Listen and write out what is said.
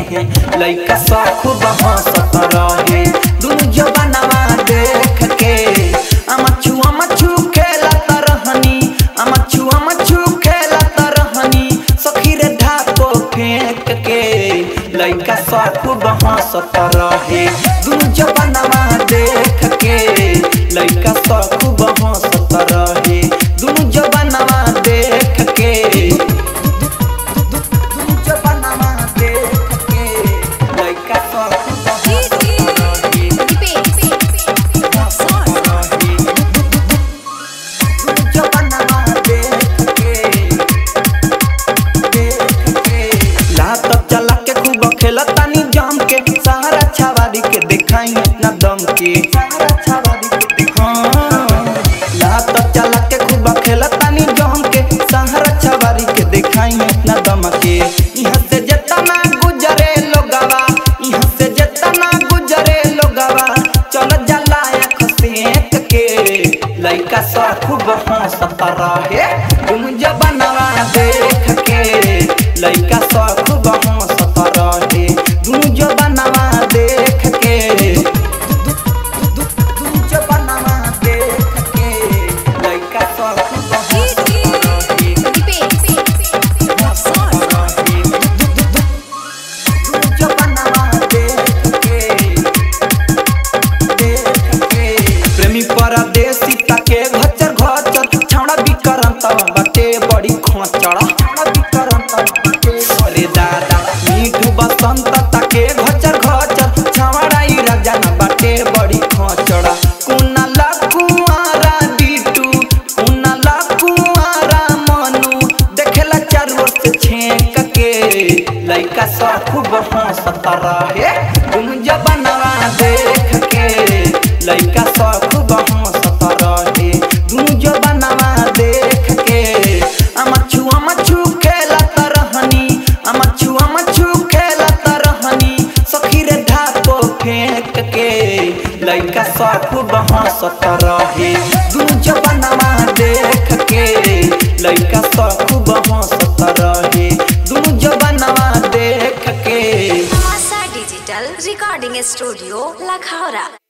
लइका सब खूब हंसत रहे दुनु जवानवा देख के अमचू अमचू खेलत रहनी अमचू अमचू खेलत रहनी सखी रे ढाको फेंक के लइका सब खूब हंसत रहे दुनु जवानवा देख के लइका सब खूब हंसत रहे दुनु जवानवा देख के दुनु जवानवा देख के लइका सब खूब हंसत रहे जवानवा देख के देख के लात चला के खूब खेलतानी जम के सहारा छावारी के देखाई अपना दम के सहारा छावारी के दिखाई लात चला के खूब खेलतानी जम के सहारा छावारी के देखाई अपना दम के यहाँ से जेतना गुजरे लोगवा यहाँ से जेतना गुजरे लोगवा चल जाला आँख सेक के लइका सब खूब हंसत रहे तुम जबनवा देख के लइका सब खूब हंसत रहे तुम जबनवा देख के तुम जबनवा देख के लइका सब खूब हंसत रहे हंसत रहे तुम जबनवा देख के प्रेमी परदेसी तके घचर घचर छौड़ा बिकरम तब बटे बड़ी खोचड़ा छौड़ा बिकरम तब बटे अरे दादा मीठू बसंत तके घचर घचर छौड़ा ई राजा न बटे बड़ी खोचड़ा कुना लकुआरा बिटू कुना लकुआरा मनु देखेला चारू ओर से छेक के लइका सब खूब हंसत रहे तुम जबनवा देख के लइका सब खूब हंसत रहे तुम जबनवा देख के अमछू अमछू खेलत रहनी अमछू अमछू खेलत रहनी सखी रे ढाको फेंक के लइका सब खूब हंसत रहे तुम जबनवा देख के लइका सब खूब हंसत रहे तुम जबनवा देख के डिजिटल रिकॉर्डिंग स्टूडियो लखौरा